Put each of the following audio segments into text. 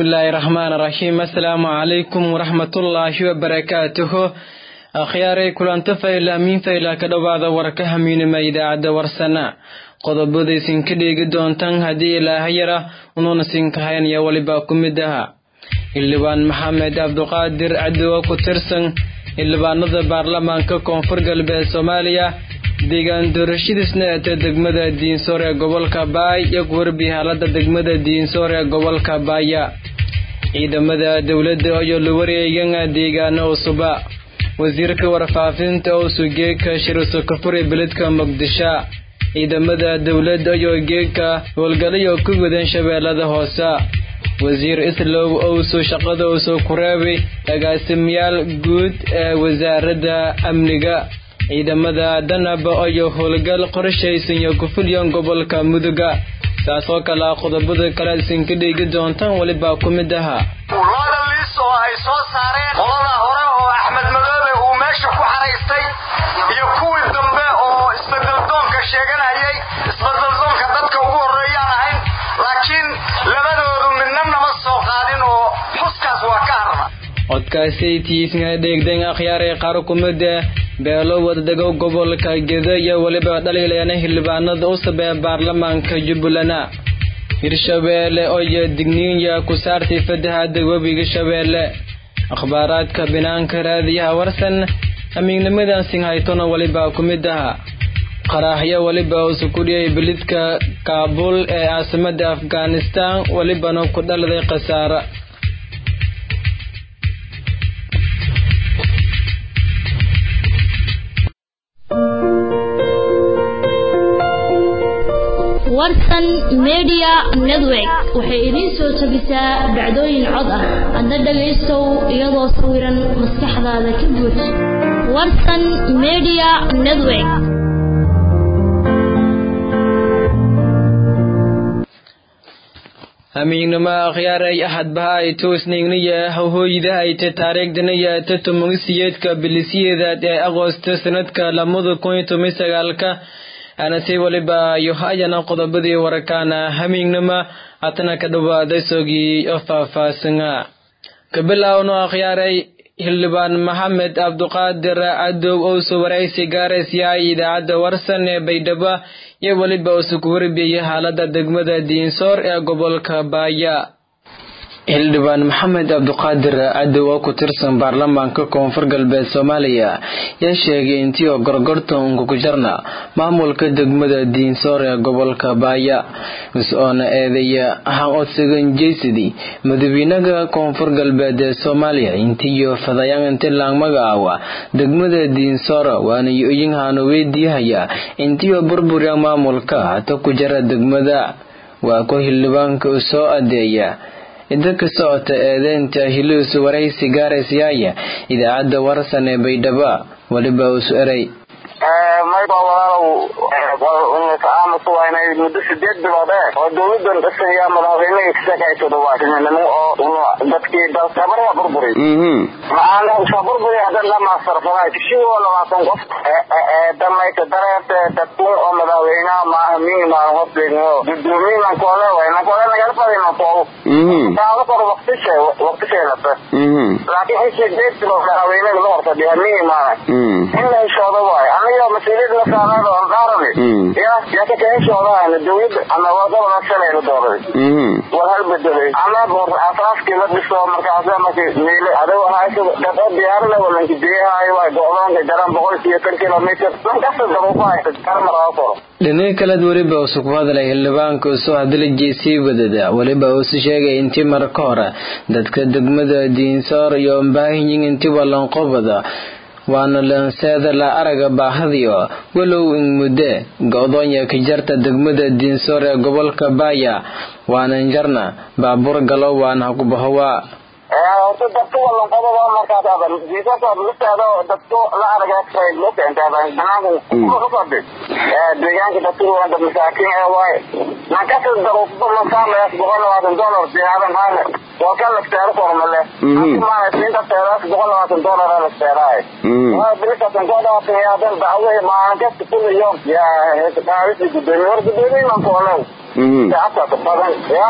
bismillaahi raxmaan raxiim assalaamu calaykum waraxmatullaahi wabarakaatuhu akhyaaray kulanto fayla amiin fayla ka dhowaada warka hamiinima idaacadda warsana qodobadaysin ka dheegi doontaan haddii ilaahayara unuuna sinkahaynaya weliba ku mid aha xildhibaan maxamed cabduqaadir cadowa ku tirsan xildhibaanada baarlamaanka koonfur galbeed soomaaliya deegaan doorashadiisna eeta degmada diinsoor ee gobolka baay iyo warbi haalada degmada diinsoor ee gobolka baaya ciidamada dowladda ayoo la wareegana deegaano cusuba wasiirka warfaafinta oo sugeeka shiriso kafure beledka muqdisho ciidamada dowladda ayoo geeka howlgalayo ku wadan shabeellada hoose wasiir islow owso shaqada owso ku reebay agaasimayaal guud ee wasaaradda amniga ciidamada danaba ayoo howlgal qorshaysan iyo ku fulyan gobolka muduga saasoo kale qodobada kale isinka dhigi doontaan welibaa ku mid ahaa looda liis oo ay soo saareen qolada hore oo axmed madoobe uu meesha ku xaraystay iyo kuwii dambe oo isbedeldoonka sheeganayay isbedeldoonka dadka ugu horreeyaan ahayn laakiin labadoodu midna nama soo qaadin oo xuskaas waa ka harna codkaasay tiisna dheegdan akhyaaray qaar kumida beelo wadadego gobolka geda iyo weliba dhaliilayana xildhibaanada usab ee baarlamaanka jubbaland hirshabeelle oyo digniinya ku saartay fatahaada webiga shabeelle akhbaaraadka binaanka raadiyaha warsan amiignimada singhaytona weliba ku mid aha qaraaxyo weliba usukudhiyay belidka kaabul ee caasimada afghanistan welibana ku dhaladay khasaare warsan media network waxay idiin soo tabisaa dhacdooyin cod ah adna dhagaystow iyadoo sawiran maskaxdaada ka buux warsan media network hamiignimo akhyaaray ahadbaha ay toosnaygnaya hawhooyida ayta taariikhdaniya ta tumagisiyeedka bilisiyeedaad ee agoosto sanadka lamada kun iyo toban sagaalka anase weliba iyo hayana qodobadii warakaana hamiignima hatana ka dhawaaday sogii oo faahfaahsana kabilaawno akhyaaray xildhibaan maxamed cabduqaadir cadow owso waraysi gaaraysiyahay idaacadda warsan ee baydhabo iyo weliba usu ku warbiyay xaalada degmada diinsoor ee gobolka baaya xildhibaan maxamed cabduqaadir cadow oo ku tirsan baarlamaanka koonfur galbeed soomaaliya yaa sheegay intii oo gorgorta unka ku jarna maamulka degmada diinsoor ee gobolka baaya is-oona eedaya ahaan odsagan jeysadi madawiinaga koonfur galbeed ee soomaaliya intiiyo fadayaan inti laangmagaawa degmada diinsoor waana yo-yinhaano weydiihaya intiioo burburiya maamulka hata ku jara degmada waa ku xildhibaanka u soo adeeya inta ka socota eedeynta hiliisu waraysi gaaraysiyaaya idaacadda warsan ee baydhaba weliba usu eray mayba walaalow aamusu waynay muddo sideed bilood ee oo dowladan dhisan yaa madaxweynihii kasakaysoda waasinimo oo dadkii dalkabara burburi macaana iska burburi hadan la maasarfaday tishigoo labaatan qof damayka dareerte dadkun oo madaxweynaha maaha mii maan hosdegno gudoomiyinan koole wayna koole nagala fadina tool taalo kor waqtishe waqtisheelata laakiin in sideed bilood madaxweynaha la horfadhiya mii maana in la heshooda waayo aniga mas-uuliyad la saarnayd oo dhaarani ya yaa ka kaheshoodaana dowladda ama wadada shalay la dooray war hal bedelay ama asaaskii la dhiso markaasa marki miile adigo hayso dad diyaarada walanki biyahayo waa go-doonka jaran boqol iyo tan kilomitr lankasta daruufa haysa karmaraa koro dhinaca kalead weliba usu ku hadlay xildhibaanka usoo hadalajii sii wadada weliba uusu sheegay intii mar ka hore dadka degmada diinsoor iyo mbaahinyin intii walanqobada waana lanseeda la araga baahadiyo walow in mudde go-doonya ka jarta degmada diinsoor ee gobolka baaya waanan jarna baabuur galo waana hakubahowa horta dadka walanqodaba markaas diisasoodlisteeda dadku la aragaasaydlokentaabanaankaufadhi deegaanka dadku wada masaakiin ee waaye nankasi daruufba masaamayaas boqol labaatan dollar diyaaran haane waa kan lafteero kormale maanasiinta teeraas boqol labaatan dollar lafteeraay bilisaatan koodhaatan yaadan dacwe maalinkasta kuliyo yaa heesaqaadisi gudoomiye war gudoomiye mankoolow saacadkaas badan ya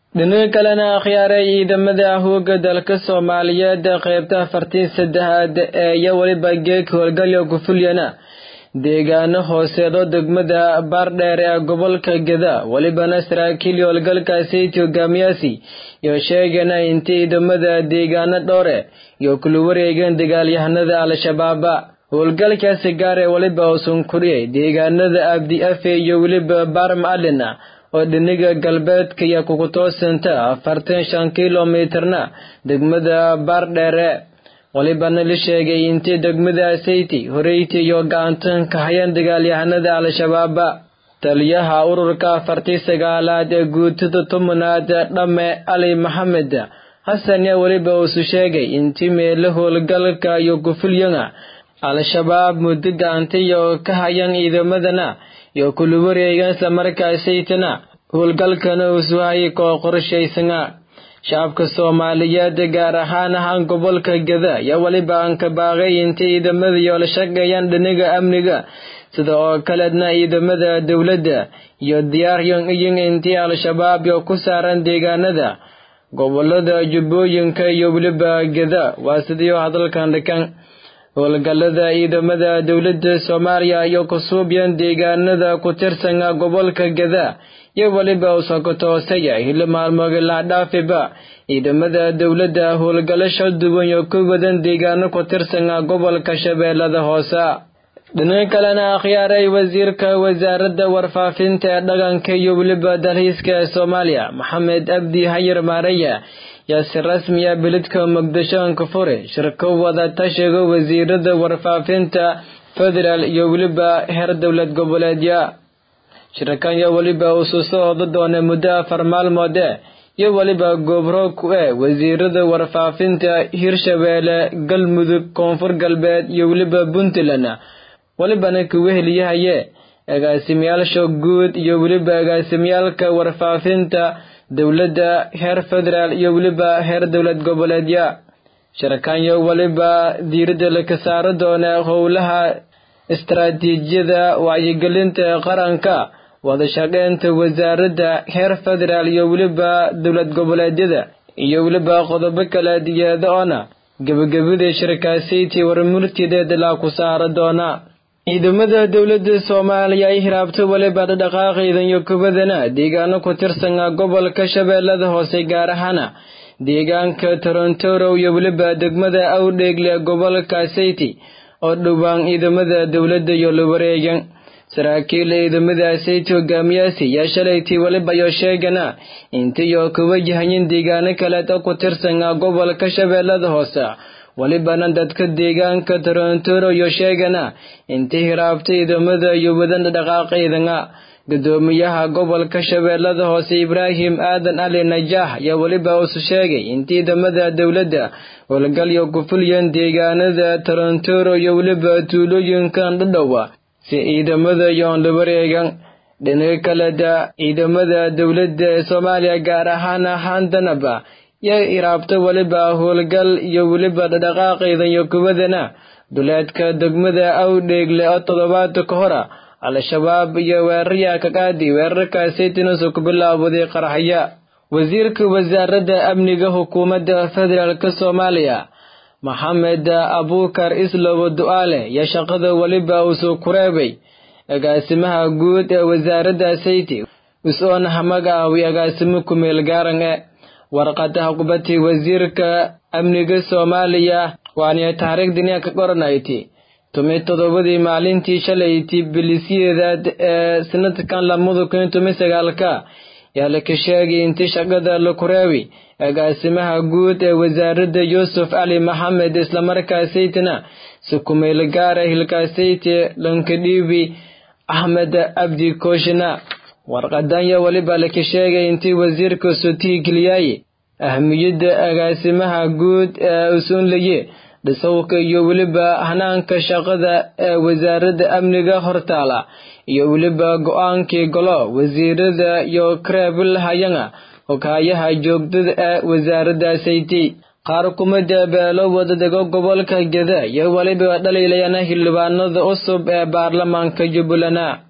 dhinaca kalena akhyaaray ciidamada hooga dalka soomaaliyeed qaybta afartii saddexaad ee iyo weliba geeg howlgalyo kufulyana deegaano hooseedo degmada baardheer ee gobolka geda welibana saraakiil howlgalkaasiti hogaamiyaasi iyo sheegana intii ciidamada deegaano dhowre iyo kula wareegeen dagaalyahanada al-shabaaba howlgalkaasi gaar ee weliba uusan kuriyay deegaanada abdi afe iyo weliba baarm alina oo dhiniga galbeedka iyo kukutoosanta afartan shan kilomitarna degmada baardheere walibana la sheegay intii degmada sayti horeyti iyo gacantan ka hayaan dagaalyahanada al-shabaaba taliyaha ururka afartii sagaalaad ee guutada tobanaad dhamme ali maxamed xasan yaa weliba uusu sheegay intii meelo howlgalka iyo kufulyana al-shabaab muddo gacantiyo ka hayaan ciidamadana iyo kula wareegan islamarkaasaytana howlgalkana uusu hayay koo qorshaysana shacabka soomaaliyeed gaar ahaan ahaan gobolka geda yaa weliba aan ka baaqay intay ciidamada iyo la shaqeeyaan dhinaga amniga sida oo kaleedna ciidamada dowladda iyo diyaaryan iyin intii al-shabaab iyo ku saaran deegaanada gobolada jubbooyinka iyo weliba geda waa sidii hadalkan dhikan howlgalada ciidamada dowladda soomaaliya iyo kusuubyan deegaanada ku tirsan gobolka geda iyo weliba usokotoosaya hilo maalmoogi laadhaafiba ciidamada dowladda howlgalasha duwan iyo ku wadan deegaano ku tirsan gobolka shabeellada hoose dhinaca kalena akhyaaray wasiirka wasaaradda warfaafinta ee dhaqanka iyo weliba dalxiiska ee soomaaliya maxamed abdi hayar maaraya yaa si rasmiya beledka muqdisho ka fure shirko wada tashiga wasiirada warfaafinta federaal iyo weliba heer dowlad goboleedya shirkan iyo weliba usu soo oda doona muddo afar maalmoode iyo weliba goobro ku e wasiirada warfaafinta hirshabeelle galmudug koonfur galbeed iyo weliba puntland welibana kuwa heliyahaye agaasimayaasha guud iyo weliba agaasimyaalka warfaafinta dowladda heer federaal iyo weliba heer dowlad goboleedya shirkanyo weliba diiradda laka saaro doona howlaha istaraatiijiyada wacyigelinta qaranka wadashaqeynta wasaaradda heer federaal iyo weliba dowlad goboleedyada iyo weliba qodobo kala diyaada oona gebagabada shirkaasaytii warmurtideeda laa ku saaro doona ciidamada dowladda soomaaliya ay hiraabto weliba dhaqdhaqaaqaydan iyo kubadana deegaano ku tirsan gobolka shabeellada hoose gaar ahaana deegaanka torontoro iyo weliba degmada awdheegle gobolka sayti oo dhowaan ciidamada dowladda iyo la wareegan saraakiil ciidamada sayti hogaamiyaasi yaa shalaytii weliba iyo sheegana intiyo ku wajahayin deegaano kaleed oo ku tirsan gobolka shabeellada hoose welibana dadka deegaanka torontoro iyo sheegana intii hiraabta ciidamada iyo wadan dhaqaaqaydana gudoomiyaha gobolka shabeellada hoose ibraahim aadan ali najaax ayaa weliba usu sheegay in ciidamada dowladda howlgalyo ku fulyan deegaanada torontoro iyo weliba tuulooyinkan dhadhowa si ciidamada yoon la wareegan dhinaca kaleda ciidamada dowladda ee soomaaliya gaar ahaan ahaandanaba yaa iraabta weliba howlgal iyo weliba dhaqaaqaydan iyo kuwadana duleedka degmada awdheegle oo toddobaadka ka hora al-shabaab iyo weerarya ka qaadi weerarkaasaytinusu ku bilaawaday qaraxya wasiirka wasaaradda amniga xukuumadda federaalk soomaaliya maxamed abuukar islow du'aale yaa shaqada weliba uusuu ku reebay agaasimaha guud ee wasaaradda sayti us-oona hamagaawi agaasimo kumeel gaaran e warqadaha kubati wasiirka amniga soomaaliya waaniya taariikhdiniya ka qoranayti tumi toddobadii maalintii shalayti bilisyeedaad ee sanadkan lamada kun tumi sagaalka yaa laka sheegay intii shaqada la kureebi agaasimaha guud ee wasaaradda yuusuf cali maxamed islamarkaasaytina si kumeel gaara hilkaasayti lankadhiibi axmed abdi kooshina warqadanya weliba laka sheegay intii wasiirka sotii geliyaaye ahmiyadda agaasimaha guud ee usuunlaye dhisowka iyo weliba hanaanka shaqada ee wasaaradda amniga hortaala iyo weliba go-aankii golo wasiirada iyo kareebil hayana hogaayaha joogtada ee wasaaradda sayti qaar kumida beelo wadadego gobolka geda iyo weliba dhaliilayana xildhibaanada cusub ee baarlamaanka jubbaland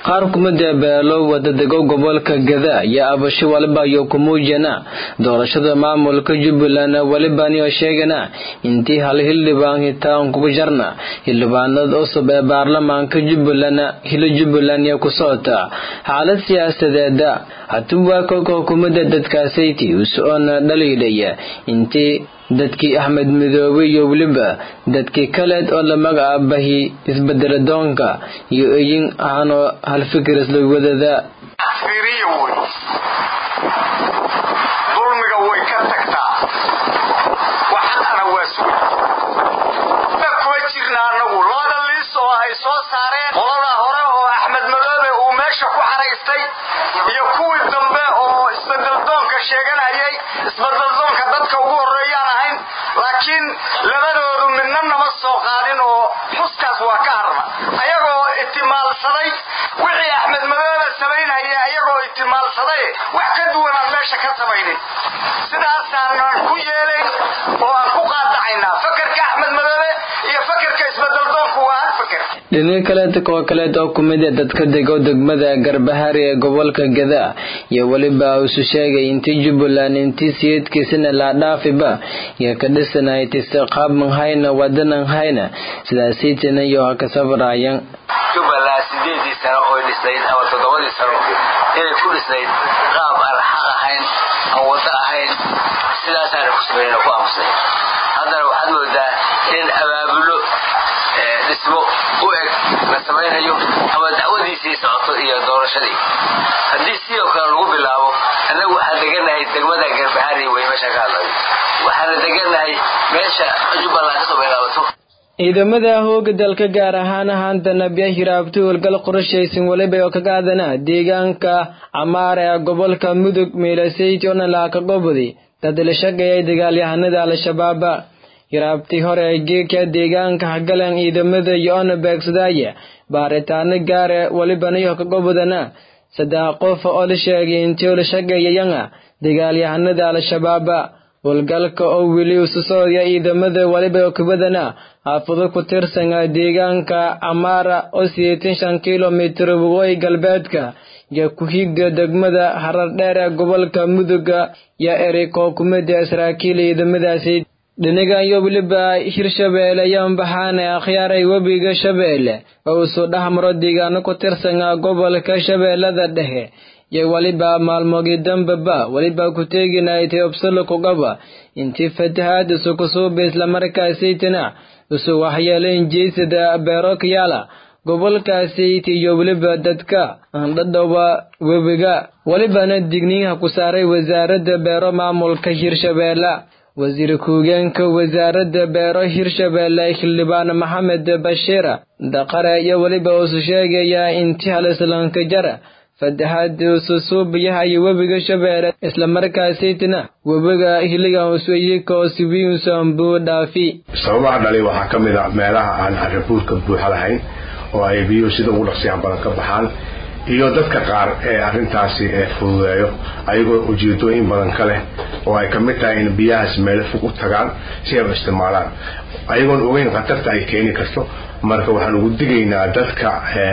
qaar kumida beelo wadadego gobolka gada iyo abasho waliba iyo kumuujana doorashada maamulka jubbaland walibaniyo sheegana intii hal hildhibaan hitaan kugu jarna hildhibaanada cusub ee baarlamaanka jubbaland hilo jubbaland iyo ku socota xaalad siyaasadeeda hatuwaa kolka hukumada dadkaasayti usoona dhaliidhaya intii dadkii axmed midoobe iyo weliba dadkii kaleed oo la magacaabahi isbedeladoonka iyo eyin ahaanoo hal fikir isla wadada dulmiga way ka tagtaa waxana waa suga kuma jirna anagu labada liis oo ay soo saareen qolada hore oo axmed madoobe uu meesha ku xaraystay iyo kuwii dambe oo isbedeldoonka sheeganayay isbedeldoonka dadka ugu horeeyaan ahayn laakiin labadoodu midna nama soo qaadin oo xuskaas waa ka harma ayagoo itimaalsaday wixii axmed madoobe samaynaya ayagoo itimaalsaday wax ka duwan aan meesha ka samaynin sidaasaanan ku yeelayn oo aan ku qaadacaynaa fakarka axmed madoobe iyo fakarka isbedeldoonku waa hal faker dhinaca kaleeta koo kaleed oo kumida dadka dego degmada garbahari ee gobolka gada iyo weliba isu sheegay intii jubbaland intii siyadkiisana laadhaafiba iyo ka dhisanaytise qaabman hayna wadanan hayna sidaasiitana iyo ha ka sabraayan jubbaland sideedii sano oy dhisnayd ama toddobadii sano inay ku dhisnayd qaab aan xaq ahayn aan waddo ahayn sidaasaana ku sameyn ku aamusnay haddana waxaad moodaa in abaabulo dhismo u eg la samaynayo ama dacwadiisii socoto iyo doorashadii haddii sidoo kale lagu bilaabo annagu waxaan deganahay degmada garbahari wey meesha ka hadlayo waxaana deganahay meesha jubbaland kasoo bilaabato ciidamada hooga dalka gaar ahaan ahaantana biya hiraabto howlgal qorashaysan waliba oo kaga adana deegaanka camaar ee gobolka mudug meelasayti oo nalaaka gobodi dad la shaqeeyay dagaalyahanada al-shabaaba hiraabtii hore ee geedka deegaanka hagalan ciidamada iyo-ona beegsadaya baaritaano gaare walibanayo ka gobodana saddex qof oo la sheegay intii la shaqeeyayana dagaalyahanada al-shabaaba howlgalka oo weli ususooya ciidamada waliba kubadana xaafado ku tirsan deegaanka camaara oo sideetan shan kilomitir waqooyi galbeedka iyo ku-xigda degmada harar dheer ee gobolka muduga iyo erikoo kumida saraakiil ciidamadaasi dhinagan iyo weliba hirshabeelle iyo ambaxaane akhyaaray webiga shabeelle oo usoo dhexmaro deegaano ku tirsan gobolka shabeellada dhexe iyo weliba maalmoogii dambeba weliba ku teeginaytay obsalo kugaba intii fatahaad isu kusuuba islamarkaasaytana isu waxyeelayn jeysada beero kayaala gobolkaasayta iyo weliba dadka andhadhowa webiga welibana digniinha ku saaray wasaaradda beero maamulka hirshabeelle wasiir ku-higeenka wasaaradda beero hirshabeelle xildhibaan maxamed bashiir daqare iyo weliba usu sheegaya intii halislanka jara fatahaad ususuubayaha iyo webiga shabeelle islamarkaasaytana webiga hiligan usuyiko sibiinsanbuu dhaafi sababaha dhalay waxaa ka mid a meelaha aan carabuurka buuxa lahayn oo ay biyuhu sida ugu dhaqsiyaan badan ka baxaan iyo dadka qaar ee arrintaasi fududeeyo ayagoo ujeedooyin badan ka leh oo ay ka mid tahay in biyahaas meelo fog u tagaan si ay u isticmaalaan ayagoon ogeyn khatarta ay keeni karto marka waxaan ugu digaynaa dadka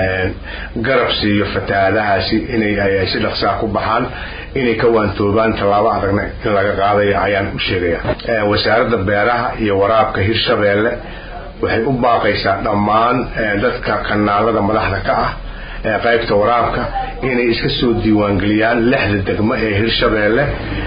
garab siiyo fatahaadahaasi inay si dhaqsaa ku baxaan inay ka waantoobaan tallaabo adagna in laga qaadaya ayaan u sheegaya wasaaradda beeraha iyo waraabka hirshabeelle waxay u baaqaysaa dhammaan dadka kanaalada madaxda ka ah qaybta waraabka inay iska soo diiwaangeliyaan lixda degmo ee hirshabeelle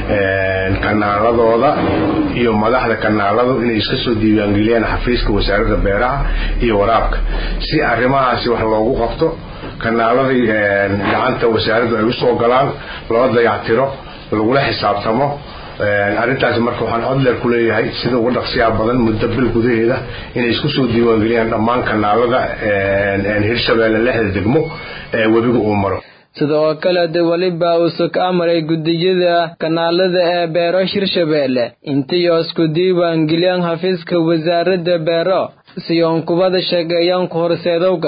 kanaaladooda iyo madaxda kanaaladu inay iska soo diiwaangeliyaan xafiiska wasaaradda beeraha iyo waraabka si arrimahaasi wax loogu qabto kanaaladii gacanta wasaaraddu ay usoo galaan loo dayactiro lagula xisaabtamo arrintaasi marka waxaan codleer ku leeyahay sida uga dhaqsiyaa badan muddo bil gudaheeda inay isku soo diiwaangeliyaan dhammaan kanaalada hirshabeelle lixda degmo ee webiga uu maro sidoo kale de weliba uuse ka amray gudiyada kanaalada ee beero hirshabeelle intii isku diiwaangeliyaan xafiiska wasaaradda beero siyoon kubada sheegeeyaan ku horseedowga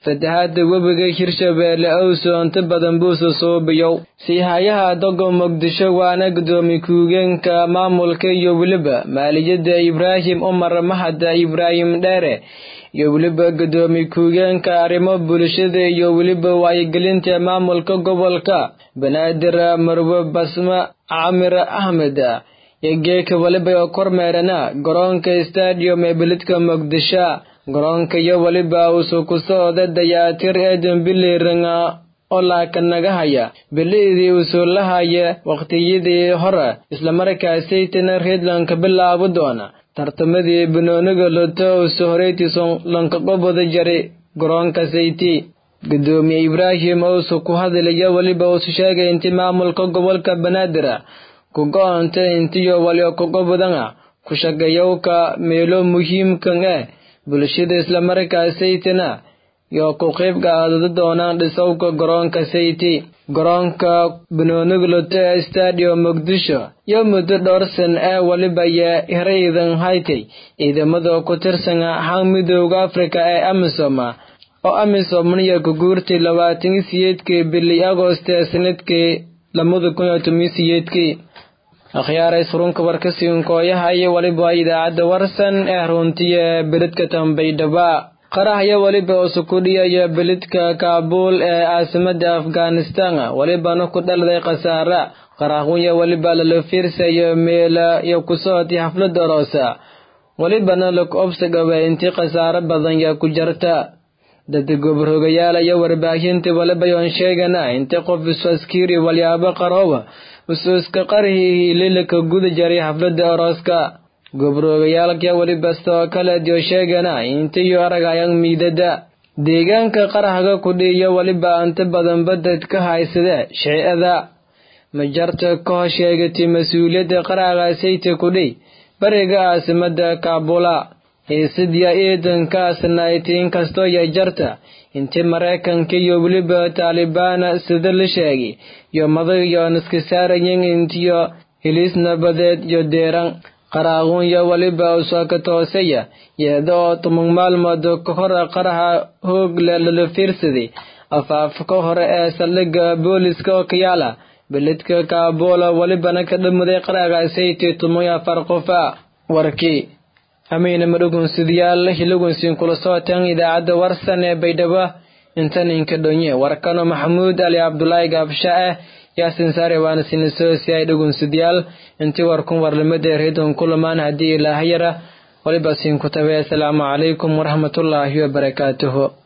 fatahaada webiga hirshabeelle owso inta badan buusa suubiyow siihayaha dogo muqdisho waana gudoomiye ku-higeenka maamulka iyo weliba maaliyadda ibraahim umar mahad ibraahim dheere iyo weliba gudoomiye ku-higeenka arrimo bulshada iyo weliba wacyigelinta maamulka gobolka banaadir marwe basma camir axmed iyo geeka weliba kormeerana garoonka stadium ee beledka muqdisho garoonka iyo weliba usu ku socda dayaatir eedan biliringa oo laakanaga haya bili'dii usuulahaya waqtiyadii hore islamarkaasaytana redlanka bilaabo doona tartamadii banooniga loto usu horeytiison lankaqobada jari garoonka sayti gudoomiye ibraahim ousu ku hadlaya weliba usu sheegay inti maamulka gobolka banaadir ku go-onta intiyo walio kaqobadana ku shaqeeyowka meelo muhiimkan eh bulshada islamarkaasaytana iyo ku qayb qaadada doonaan dhisowka garoonka sayti garoonka banoonigloto ee stadium muqdisho iyo muddo dhowr san ee weliba yaa hiraydan haytay ciidamada ku tirsan ahaan midooda afrika ee amisom oo amisom niya ku guurtay labaatan siyeedkii bili agost ee sanadkii lamada kun iyo toban siyeedkii akhyaaray surunka warkasiinkooyaha iyo weliba idaacadda warsan ee runtiya beledka tambaydhaba qarahya weliba usukudhiyaya beledka kaabuul ee caasimada afghanistan welibana ku dhalday khasaara qarahunya weliba lala fiirsayo meela iyo ku socotay xaflada aroosa welibana laku obsagaba intii khasaaro badan yaa ku jarta dada goborhogayaal iyo warbaahinta weliba yoon sheegana intii qof isu askiri walyaabo qarooba usuuska qarihii hiililaka guda jaray xaflada arooska goborhoogayaalka weliba sidoo kale dio sheegana intiyo aragayang miidada deegaanka qarahga kudhiiyo weliba inta badan badad ka haysada shicada majarta ka hor sheegatay mas-uuliyadda qarahga sayta kudhi bariga caasimada kaabula hiisidya ciidankaasnayti inkastoo ya jarta intii maraykanka iyo weliba taalibaan sida la sheegay iyo madag iyo niska saarayin intiyo hilis nabadeed iyo deeran qaraaqunya weliba usaka toosaya iyada oo toban maalmood ka hor qaraha hoogle lala fiirsaday afaafka hore ee saldhigga booliska oo ka yaala beledka kaabuula welibana ka dhamaday qaraaga sayti toban iyo afar qofa warkii ameyna madhugunsidayaal hilagunsiin kula socotaan idaacadda warsan ee baydhabo intaninka dhonye warkano maxamuud ali cabdulaahi gaabsha ah yaasin saare waana sinisosi ay dhugunsidayaal intii warkun warlamada reedon kulamaan haddii ilaahayara waliba siin ku tabe asalaamu calaykum waraxmatullaahi wabarakaatuhu